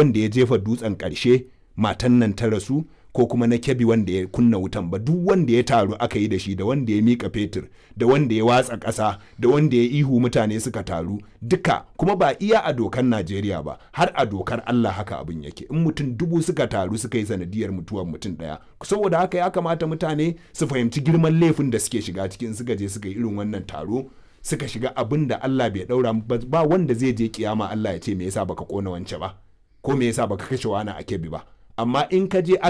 wanda ya jefa dutsen ƙarshe matan nan ta rasu ko kuma na kebi wanda ya kunna wutan ba duk wanda ya taru aka yi da shi da wanda ya mika fetur da wanda ya watsa ƙasa da wanda ya ihu mutane suka taru duka kuma ba iya a dokar najeriya ba har a dokar allah haka abin yake in mutum dubu suka taru suka yi sanadiyar mutuwar mutum ɗaya saboda haka ya kamata mutane su fahimci girman laifin da suke shiga cikin suka je suka yi irin wannan taro suka shiga abin da allah bai ɗaura ba wanda zai je kiyama allah ya ce me yasa baka kona wance ba ko me yasa baka kashe wani a kebi ba amma in ka je